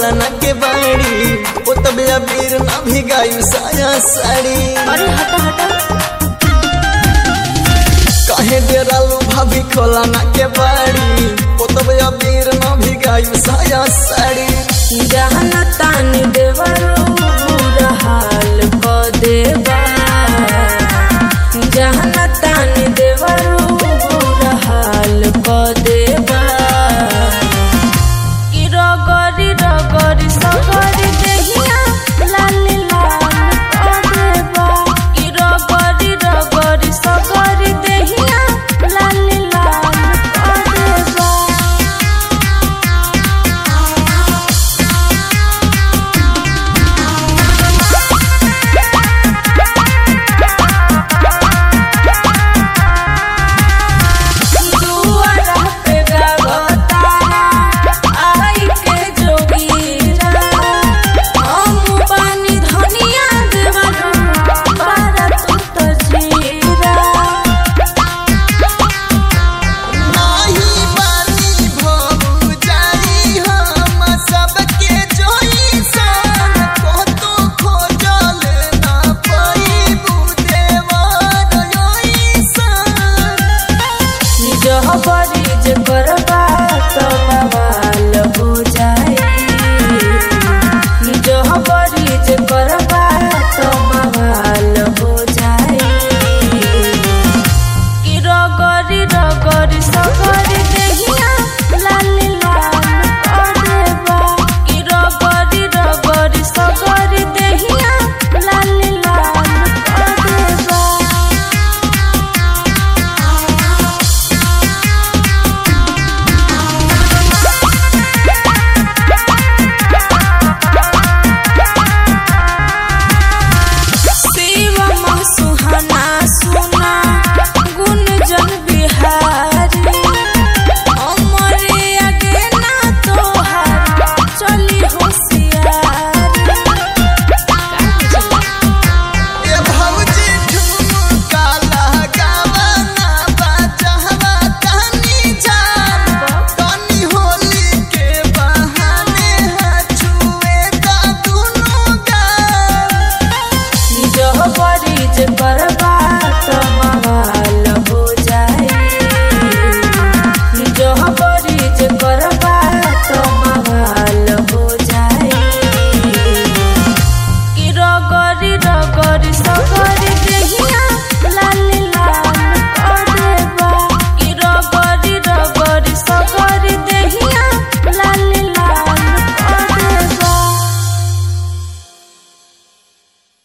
खोला ना के बाड़ी ओ तबे अबीर ना भिगाई साया साड़ी अरे हटा हटा काहे डेरालू भाभी खोला ना के बाड़ी ओ तबे अबीर ना भिगाई साया साड़ी जहन तान देवरो बुरा हाल क देबा